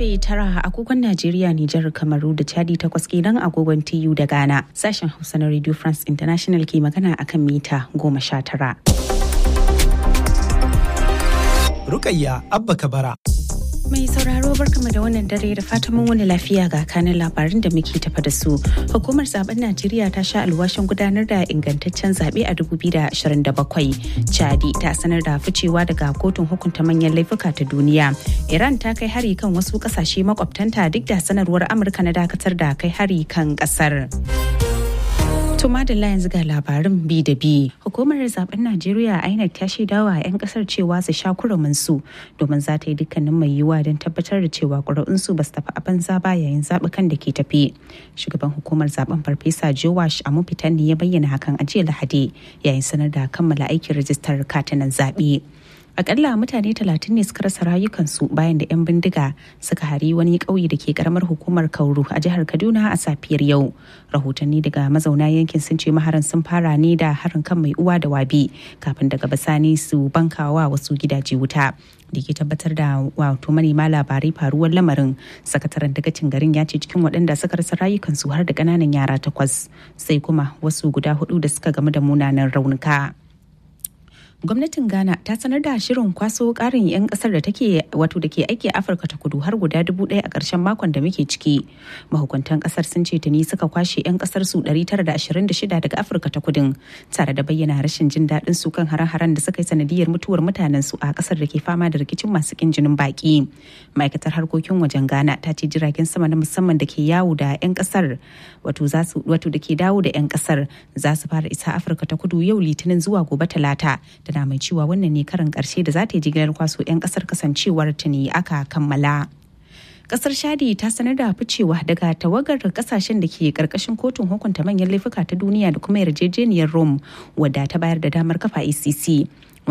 karfe tara agogon Najeriya, Nijar, Kamaru da Chadi takwas kenan agogon TU da Ghana. Sashen Hausa na Radio France International ke magana akan mita goma sha tara. Rukayya Abba Kabara. Mai sauraro barkama da wannan dare da fatan mun wani lafiya ga kanin labarin da muke tafa da su. Hukumar zaben Najeriya ta sha alwashin gudanar da ingantaccen zaɓe a 2027. Chadi ta sanar da ficewa daga kotun hukunta manyan laifuka ta duniya. Iran ta kai hari kan wasu ƙasashe makwabtanta duk da sanarwar Amurka na dakatar da kai hari kan ƙasar. Tuma da yanzu ga labarin bi da bi. Hukumar zaben Najeriya INEC ta shaida wa 'yan kasar cewa su sha kurumin su domin za ta yi dukkanin mai yiwuwa don tabbatar da cewa ƙuri'unsu ba su tafi a banza ba yayin zaɓukan da ke tafi. Shugaban hukumar zaben Farfesa Jowash Amufitan ne ya bayyana hakan a jiya Lahadi yayin sanar da kammala aikin rajistar katinan zaɓe. akalla mutane talatin ne suka rasa rayukansu bayan da 'yan bindiga suka hari wani ƙauye da ke karamar hukumar kauru a jihar kaduna a safiyar yau rahotanni daga mazauna yankin sun ce maharan sun fara ne da harin kan mai uwa da wabi kafin daga bisani su bankawa wasu gidaje wuta da ke tabbatar da wato manema labarai faruwar lamarin sakataren dagacin garin ya ce cikin waɗanda suka rasa rayukansu har da ƙananan yara takwas sai kuma wasu guda hudu da suka gamu da munanan raunuka. gwamnatin ghana ta sanar da shirin kwaso karin 'yan kasar da take wato da ke aiki a afirka ta kudu har guda dubu ɗaya a ƙarshen makon da muke ciki mahukuntan kasar sun ce tuni suka kwashe 'yan kasar su 926 daga afirka ta kudin tare da bayyana rashin jin daɗin su kan hare-haren da suka yi sanadiyar mutuwar mutanen su a kasar da ke fama da rikicin masu kin jinin baki ma'aikatar harkokin wajen ghana ta ce jiragen sama na musamman da ke yawo da 'yan kasar wato da ke dawo da 'yan kasar za su fara isa afirka ta kudu yau litinin zuwa gobe talata tana mai cewa wannan ne karin karshe da za ta yi jigilar kwaso 'yan kasar kasancewar tuni aka kammala. kasar shadi ta sanar da ficewa daga tawagar kasashen da ke karkashin kotun hukunta manyan laifuka ta duniya da kuma yarjejeniyar rome wadda ta bayar da damar kafa ecc